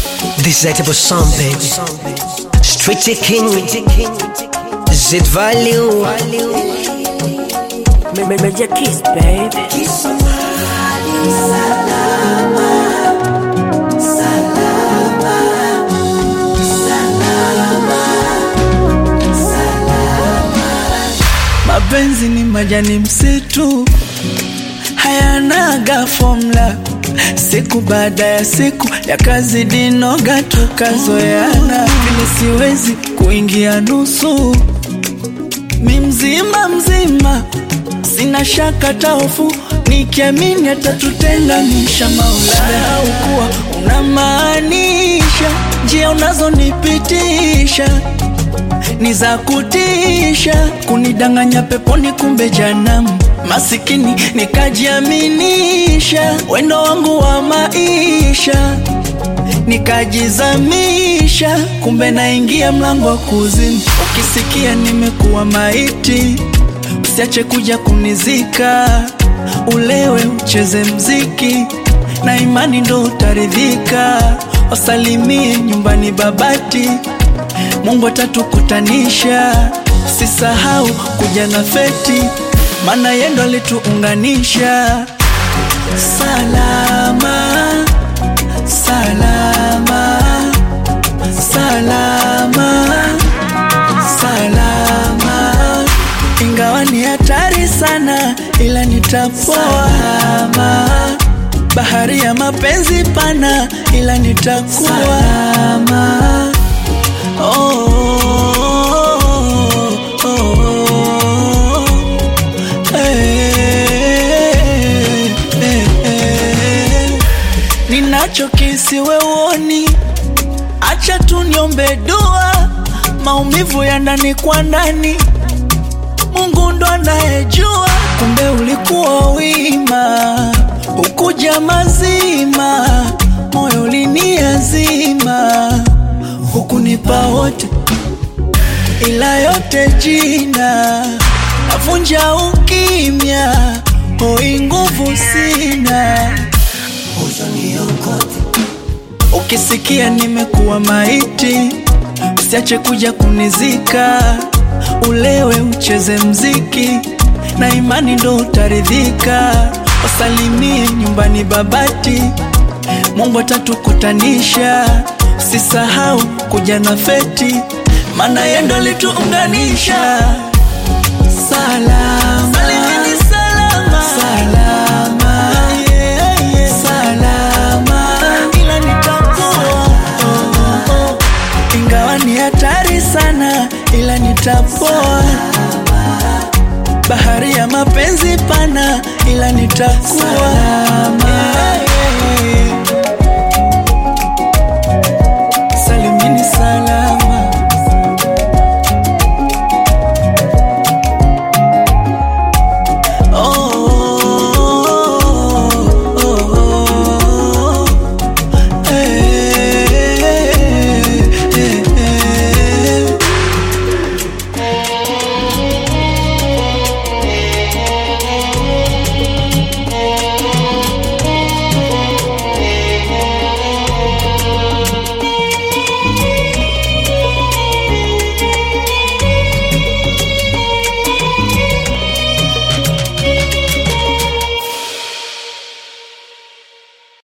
Desirable song, baby. Street king, Z value. Major kiss, baby. Mapenzi ni majani msitu, hayanaga formula. Siku baada ya siku yakazidi noga, tukazoeana vile, siwezi kuingia nusu. Mi mzima mzima, sina shaka taofu, nikiamini atatutenganisha Maulana. Au kuwa unamaanisha njia unazonipitisha ni za kutisha, kunidanganya peponi, kumbe janamu. Masikini nikajiaminisha, wendo wangu wa maisha nikajizamisha, kumbe naingia mlango wa kuzimu. Ukisikia nimekuwa maiti, usiache kuja kunizika, ulewe ucheze mziki na imani ndo utaridhika. Wasalimie nyumbani Babati, Mungu atatukutanisha. Sisahau kuja na feti, maana yeye ndo alituunganisha. Salama, salama, salama, salama. Ingawa ni hatari sana, ila nitapoa. Bahari ya mapenzi pana, ila nitakuwa salama. Oh, oh, oh, eh, eh, eh. Ninachokisi we uoni, acha tu niombe dua, maumivu ya ndani kwa ndani, Mungu ndo anayejua. Kumbe ulikuwa wima, ukuja mazima, moyo uliniazima hukunipa wote, ila yote jina navunja ukimya, hoi nguvu sina. Ukisikia nimekuwa maiti, usiache kuja kunizika, ulewe ucheze mziki na imani ndo utaridhika. Wasalimie nyumbani Babati, Mungu atatukutanisha. Usisahau kuja na feti, maana yeye ndo alituunganisha. Salama, salimini salama, salama, yeah, yeah. salama, ila nitakuwa oh, oh, oh. ingawa ni hatari sana, ila nitapoa. Bahari ya mapenzi pana, ila nitakuwa